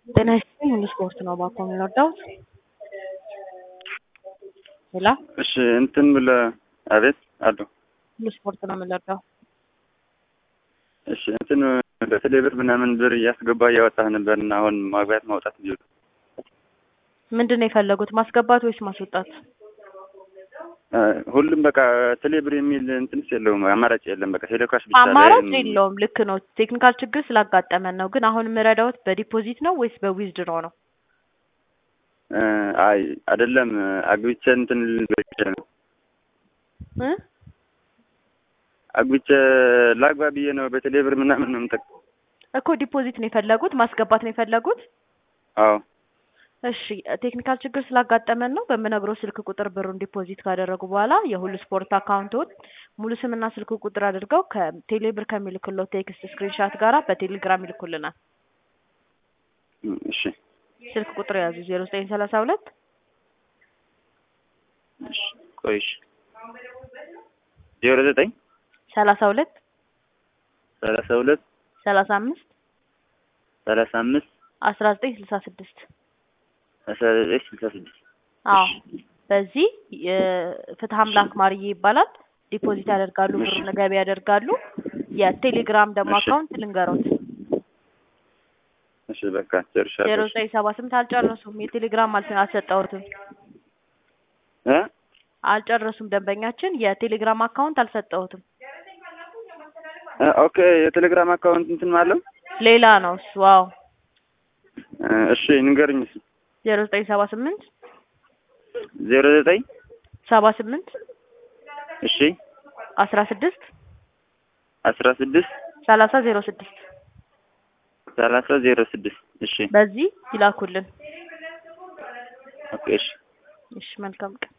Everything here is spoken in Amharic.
ጤና ይስጥልኝ ሁሉ ስፖርት ነው ባኮ የምንወዳውት ሌላ እሺ እንትን ብለህ አቤት አሉ ሁሉ ስፖርት ነው የምንወዳው እሺ እንትን በቴሌ ብር ምናምን ብር እያስገባ እያወጣህ ነበር እና አሁን ማግባት ማውጣት እንዲሉ ምንድን ነው የፈለጉት ማስገባት ወይስ ማስወጣት ሁሉም በቃ ቴሌ ብር የሚል እንትንስ የለውም አማራጭ የለም። በቃ ቴሌካሽ ብቻ ላይ አማራጭ የለውም ልክ ነው ቴክኒካል ችግር ስላጋጠመን ነው ግን አሁን የምረዳውት በዲፖዚት ነው ወይስ በዊዝድሮ ነው እ አይ አይደለም አግብቼ እንትን ልበች ነው እ አግብቼ ላግባ ብዬ ነው በቴሌ ብር ምናምን ነው የምጠቅ እኮ ዲፖዚት ነው የፈለጉት ማስገባት ነው የፈለጉት አዎ እሺ ቴክኒካል ችግር ስላጋጠመን ነው በምነግረው ስልክ ቁጥር ብሩን ዲፖዚት ካደረጉ በኋላ የሁሉ ስፖርት አካውንቶን ሙሉ ስምና ስልክ ቁጥር አድርገው ከቴሌ ብር ከሚልክለው ቴክስት ስክሪንሻት ጋራ በቴሌግራም ይልኩልናል እሺ ስልክ ቁጥር ያዙ ዜሮ ዘጠኝ ሰላሳ ሁለት እሺ ቆይ እሺ ዜሮ ዘጠኝ ሰላሳ ሁለት ሰላሳ ሁለት ሰላሳ አምስት ሰላሳ አምስት አስራ ዘጠኝ ስልሳ ስድስት አስራ ዘጠኝ ስልሳ ስድስት አዎ በዚህ ፍትህ አምላክ ማርዬ ይባላል ዲፖዚት ያደርጋሉ ብሩን ገቢ ያደርጋሉ የቴሌግራም ደግሞ እሺ። አካውንት ልንገሮት እሺ በቃ ጨርሻለሁ ዜሮ ዘጠኝ ሰባ ስምንት አልጨረሱም የቴሌግራም አልተ አልሰጠሁትም እ አልጨረሱም ደንበኛችን የቴሌግራም አካውንት አልሰጠሁትም እ ኦኬ የቴሌግራም አካውንት እንትን ማለው ሌላ ነው እሱ ዋው እ እሺ ንገርኝ እሱ ዜሮ ዘጠኝ ሰባ ስምንት ዜሮ ዘጠኝ ሰባ ስምንት እሺ አስራ ስድስት አስራ ስድስት ሰላሳ ዜሮ ስድስት ሰላሳ ዜሮ ስድስት እሺ በዚህ ይላኩልን ኦኬ እሺ እሺ መልካም ቀን